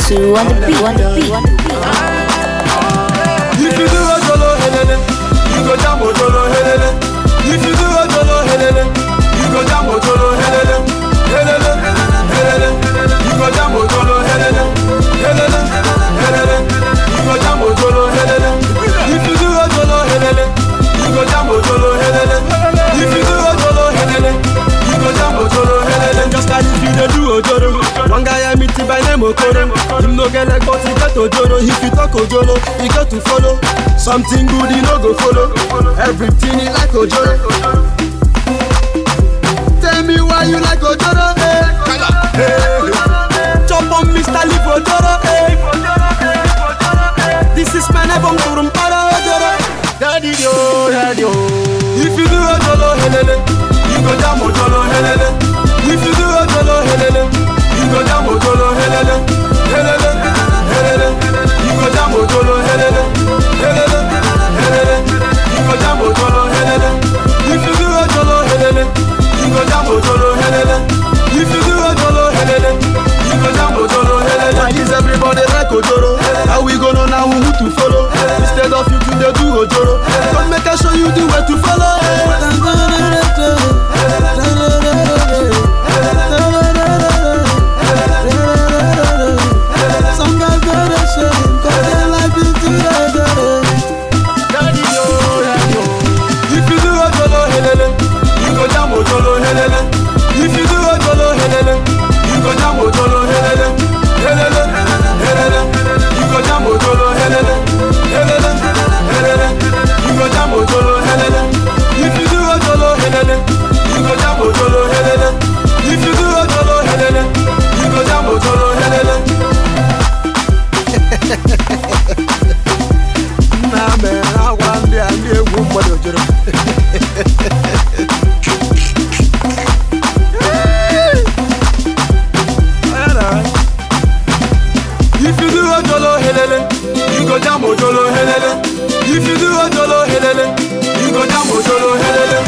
Two on the beat, on the beat, on the beat. If you do a jolo helele, you go jam o jolo helele. If you do a jolo helele, you go jam o jolo helele. Helele, helele, you go jam o jolo helele. Helele, helele, you go jam o jolo helele. If you do a jolo helele, you go jam o jolo helele. If you do a jolo helele, you go jam o jolo helele. Just like if you dey do ojoro, one guy I meet by name Okoro. Him no get leg but he get ojoro. If you talk ojoro, he got to follow. Something good he no go follow. Everything he like ojoro. Tell me why you like ojoro, eh? Hey. Chop on Mr. Leaf ojoro, eh? This is my name, Turum para ojoro. Daddy yo, daddy yo. If you do ojoro helele, you go jam ojoro helele. If you do ojoro helele, you go jam ojoro helele. Helele, helele, you go jam ojoro helele. Helele, helele, you go jam ojoro helele. If you do ojoro helele, you go jam ojoro helele. If you do ojoro helele, you go jam ojoro helele. Why is everybody like ojoro? How we gonna know who to follow? Instead of you to dey do ojoro, come make I show you the way to follow. Some guys better shame, cause their life is too dirty. Daddy yo, daddy yo. If you do a jolo helele, you go jam o jolo helele. If you do a jolo helele, you go jam o jolo helele. Helele, helele, you go jam o jolo helele. Helele, helele, you go jam o jolo helele. If you do a jolo helele, you go jam o jolo helele. If you do a jolo helele, you go jam o jolo helele. Nna mere agwa ndị a ndị egwu mmadụ jụrụ. If you do a jolo helele, you go jam o jolo helele. If you do a jolo helele, you go jam o jolo helele.